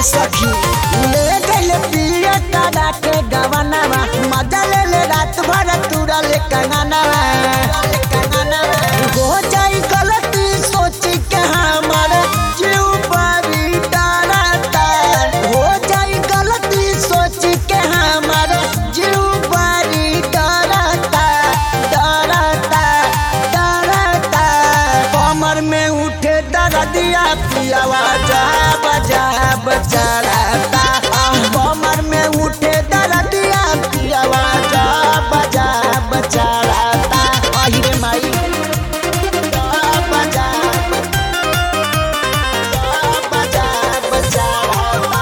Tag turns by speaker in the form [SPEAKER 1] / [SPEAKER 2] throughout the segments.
[SPEAKER 1] सखी ले गइले पिए कादा के गवनवा मजा ले ले रात भर तुरा ले कंगनवा हो जाई गलती सोची के हमारा जीव बड़ी डरता हो जाई गलती सोची के हमारा जीव बड़ी डरता डरता डरता कमर में उठे दर्दिया पियावा जा बजा बचाता कमर में उठे दर्दिया पियावा जा बजा बचाता आई रे माई जा बजा बजा बचाता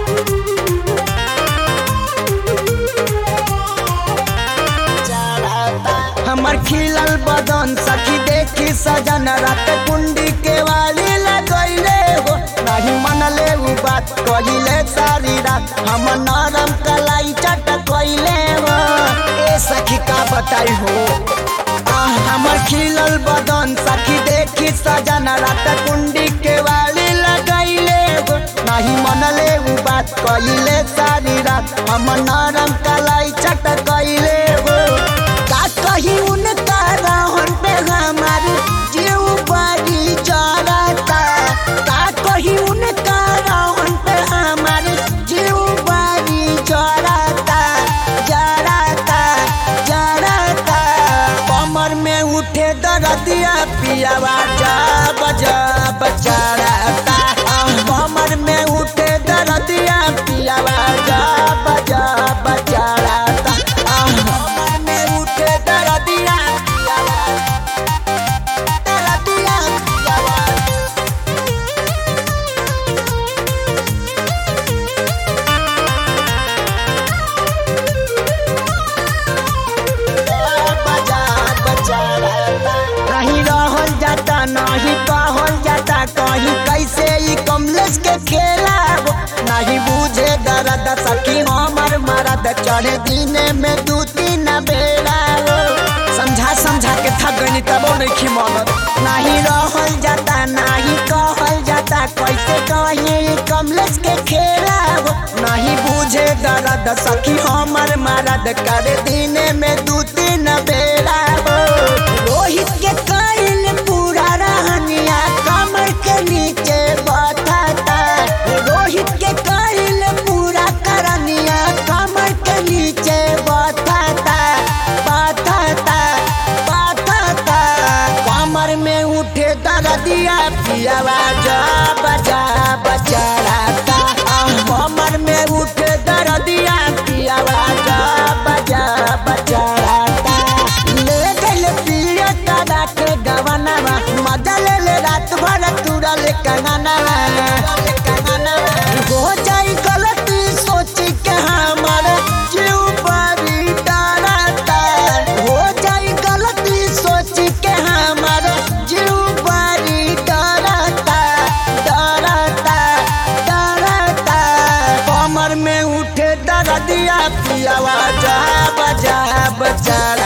[SPEAKER 1] हमर खिलल बदन सखी देखी सजन रात कुंडी के वाली लगैले हो नहीं मनले उ बात कहिले सारी रात हम नरम कलाई चट कइले हो ए सखी का बताई हो आह, हमर खिलल बदन सखी देखी सजन रात कुंडी के वाली लगैले हो नहीं मनले उ बात कहिले सारी रात हम नरम कलाई चट कइले हो का कही उनका रहन पे हमार जीव बड़ी जरता का कही उनका रहन पे हमार जीव बड़ी जरता जरता जरता कमर में उठे दर्दिया पियावा जा बजा बचाता कमर में उठे दर्दिया पियावा जा बजा बचाता कमर में उठे दर्दिया पियावा दर्दिया पियावा नहीं रहल जाता नहीं कहल जाता कहीं कैसे ई कमलेश के खेला हो नहीं बुझे दर्द सखी हमर मरद चढ़े दिने में दू तीन बेड़ा हो समझा समझा के थक गई तबो नहीं खिमत नहीं रहल जाता नहीं कहल जाता कैसे कहीं ई कमलेश के खेला हो नहीं बुझे दर्द सखी हमर मरद करे दिने में दू तीन बेड़ा हो रोहित के कायल पूरा रहनिया कमर के नीचे बैठाता रोहित के कायल पूरा करनिया कमर के नीचे बैठाता बैठाता बैठाता कमर में उठे दर्दिया पियावा जा बजा बचाता कमर में उठे दर्दिया पियावा जा बजा बचाता ले गइले पिए कादा के गवनवा मजा ले ले रात भर तुरा ले कंगनवा हो जाई गलती सोची के हमारा जीव बड़ी डरता हो जाई गलती सोची के हमारा जीव बड़ी डरता डरता डरता कमर में उठे दर्दिया पियावा जा बजा बचा